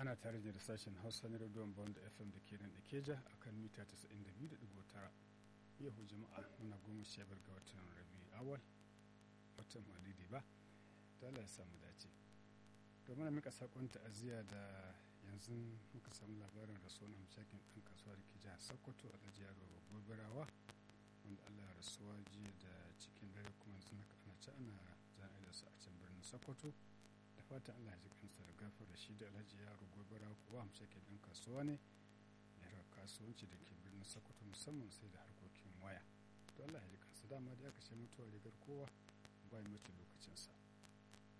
ana tare da sashen hausa na rediyon bond fm da ke nan da keja a kan mita 92.9 yau jama'a muna goma sha biyar ga watan rabi awal watan malidi ba ta Allah ya samu dace to muna mika sakon ta'aziyya da yanzu muka samu labarin rasuwar hamshakin ɗan kasuwa da ke jihar sokoto alhaji yaro gobirawa wanda Allah ya rasuwa jiya da cikin dare kuma yanzu na ana ci ana jana'izar su a can birnin sokoto da fatan Allah ya ji kansa da gafar da shi da alhaji yaro gobirawa kuwa hamshakin ɗan kasuwa ne ya kasuwanci da ke birnin sokoto musamman sai da harkokin waya to Allah ya ji kansa dama da aka ce mutuwa rigar kowa ba mace lokacinsa